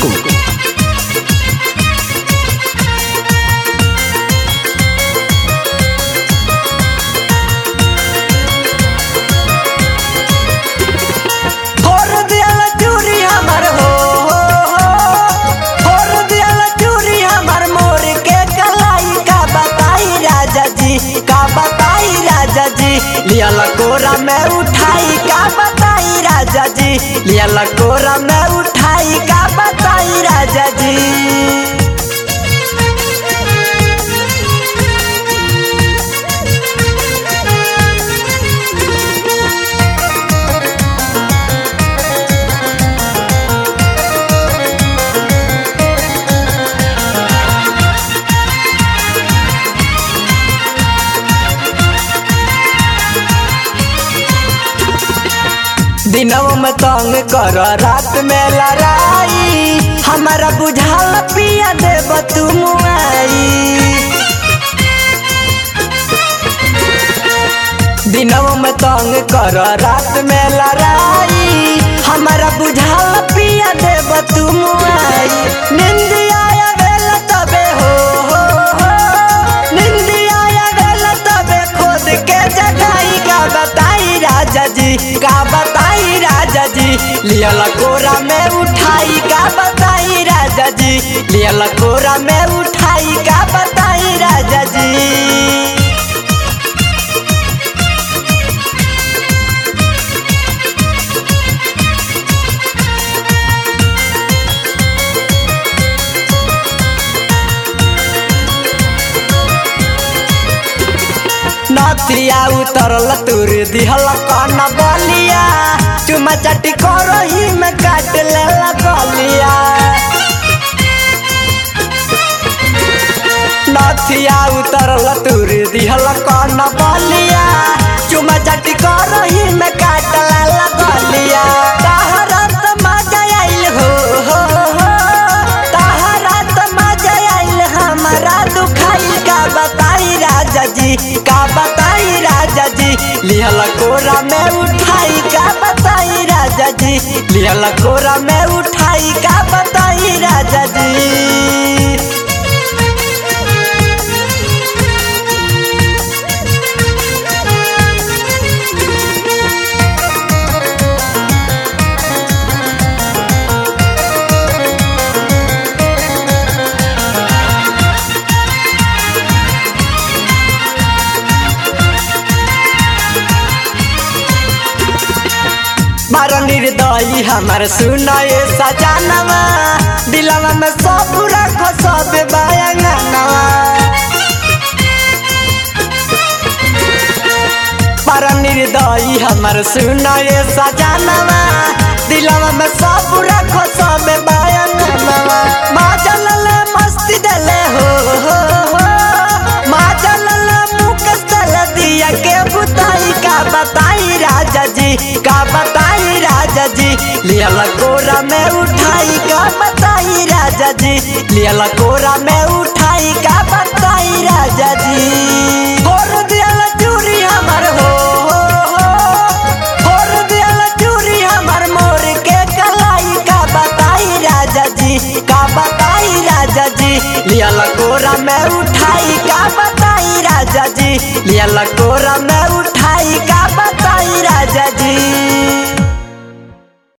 को फोर दियल चूरी हमर हो हो, हो। फोर दियल चूरी हमर मोर के कलाई का बताई राजा जी का बताई राजा जी लियल कोरा में उठाई का बताई राजा जी लियल कोरा में उठाई का बताई राजा जी दिनों में तंग कर रात में लड़ाई हमारा बुझाल पिया देव तू मुआई दिनों में तंग कर रात में लड़ाई हमारा बुझाल पिया देव तू मुआई निंदिया वेल तबे हो हो हो निंदिया वेल तबे खोद के जगाई का बताई राजा जी का बताई राजा जी लियल कोरा में उठाई का बताई राजा जी लियल कोरा में उठाई का बताई राजा जी नथिया उतरल तुर दिहल कन बलिया चुमा चाटी करही में काट लेला गलिया नथिया उतरल तुर दिहल कन बलिया चुमा चाटी करही में काट लेला गलिया तहरत मजा आइल हो हो हो तहरत मजा आइल हमारा दुखाई का बताई राजा जी का बताई राजा जी लिहल कोरा में उठाई का बताई राजा जी लिहल कोरा में उठाई का बताई राजा जी बार निर्दयी हमर सुनाए सजानवा दिलवा में सब रखो सब बयानवा बार निर्दयी हमर सुनाए सजानवा दिलवा में सब रखो सब बयानवा माँ चलल मस्ती दले हो हो हो माँ चलल मुकस दल दिया के बुताई का बताई राजा जी का बताई राजा जी लियल कोरा में उठाई का बताई राजा जी लियल कोरा में उठाई का बताई राजा जी फोर दियल चूरी हमर हो हो हो फोर दियल चूरी हमर मोर के कलाई का बताई राजा जी का बताई राजा जी लियल कोरा में उठाई का बताई राजा जी लियल कोरा में उठाई का